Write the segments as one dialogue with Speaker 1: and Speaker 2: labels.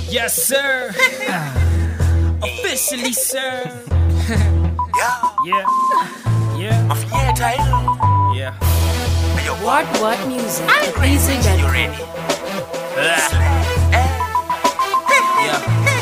Speaker 1: Yes, sir. Officially, sir.
Speaker 2: Yeah,
Speaker 1: Yeah. Yeah.
Speaker 2: mafinyeta hilo.
Speaker 1: Yeah.
Speaker 2: Ayo,
Speaker 3: What What Music at
Speaker 2: you
Speaker 3: BZ.com.
Speaker 2: ready?
Speaker 4: Yeah.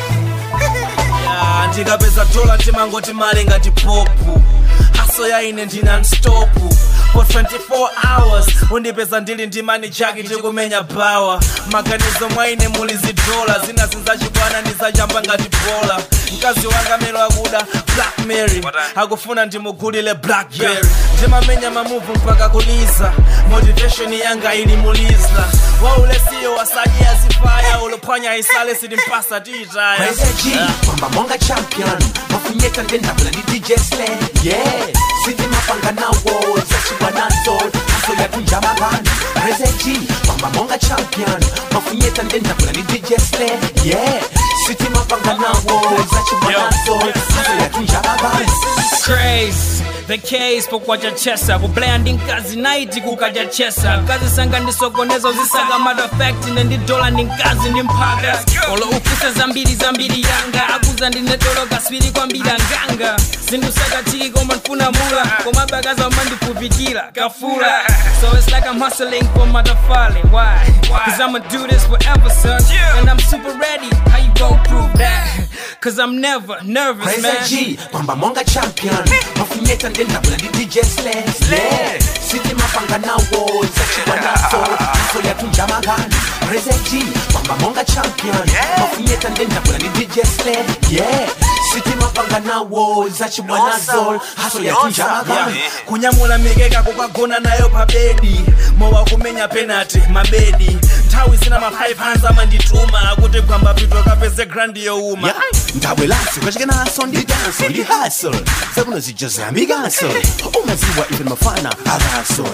Speaker 4: Yeah, ndikapeza dola ndimangoti mali ngati popu haso yaine ndinanstopu for 24 hours undipeza ndili ndi mani chaki tikumenya bawa maganizo mwaine muli zidola zina zinzachibwana ndizachamba ngati bola mkazi wanga melo akuda black mary akufuna ndimugulile blackberry ndimamenya mamuvu mpaka kuliza motivation yanga ili muliza waulesiyo wasaji yazifaya ulophwanya isale silimpasa tiitaya
Speaker 5: Praise G, kwamba monga champion mafunyeta ndenda kula ni DJ Slay yeah siti mapanga nawo zachiwa nazo aso ya tunjamagani Praise G, kwamba monga champion mafunyeta ndenda kula ni DJ Slay yeah siti mapanga nawo zachiwa nazo aso ya tunjamagani
Speaker 1: Craze. The case pokwacha chesa kublandi nkazi naiti kukaja chesa kazi sanga ndisokoneza uzisaka madafekti nendidola ndi nkazi ndi mphaga olo ufuse zambiri zambiri yanga akuza ndinetolo kaswiri kwambiri anganga zindusaka chiki koma nfuna mula koma bakaza mandipupikira kafula so it's like I'm hustling for matafale why cause I'ma do this forever son and I'm super ready how you gon' prove that cause I'm never nervous
Speaker 5: Praise
Speaker 1: man
Speaker 5: G, kwamba monga champion mafunyeta ndenda kula ni DJ Slay yeah siti mapanga nawo zachiwa nazo aso ya tunjamagani Praise G, kwamba monga champion mafunyeta ndenda kula ni DJ Slay yeah siti mapanga nawo zachiwa nazo aso ya tunjamagani
Speaker 4: Yeah. kunyamula mikeka kukagona nayo pabedi mowa kumenya penati mabedi nthawi zina ma 5 hands amandituma akuti gwamba pito kapeze grandi youma
Speaker 5: Yeah, ndabwelaso kachike naso ndi danso ndi hustle zakuno zijozambikanso umaziwa ife mafana akaso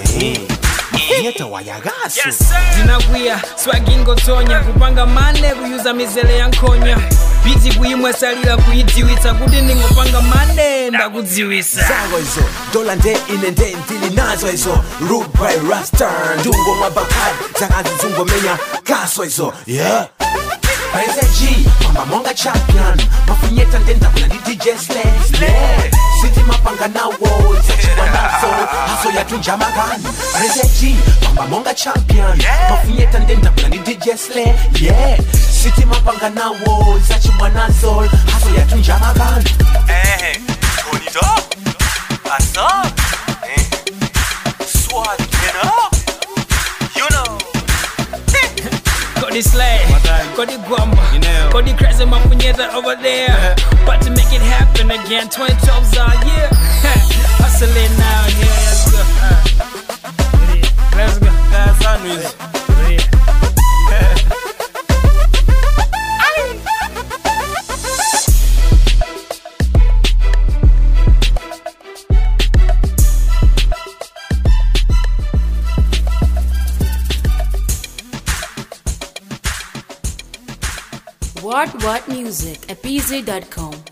Speaker 5: yeta wayakaso
Speaker 1: ndinakwiya swagingotonya kupanga mane kuyuza mizere ya nkhonya biti kuyimwesalira kuyidziwitsa kuti ndingopanga mane ndakudziwisa
Speaker 5: zako izo dola nde ine nde ndili nazo izo root by rasta ndungo mwabakad zakazi zungomenya kaso izo yeah Praise G, kwamba monga champion mafunyeta ndendakula ndi DJ Slay yeah. siti mapanga nawo zachiwa nazo haso yatunjamagani Praise G, kwamba monga champion mafunyeta ndendakula ndi DJ Slay yeah. siti mapanga nawo zachiwa nazo haso yatunjamagani
Speaker 2: Eh, Tony Dog. Asa. Eh. Swag it up. You know.
Speaker 1: kodi slay kodi gwamba
Speaker 4: You know.
Speaker 1: kodi crazy mafunyeta over there but to make it happen again 2012's our year hustling now yeah let's go Uh, let's go
Speaker 4: kasanu izi
Speaker 1: Yeah.
Speaker 3: What What Music at BZ.com.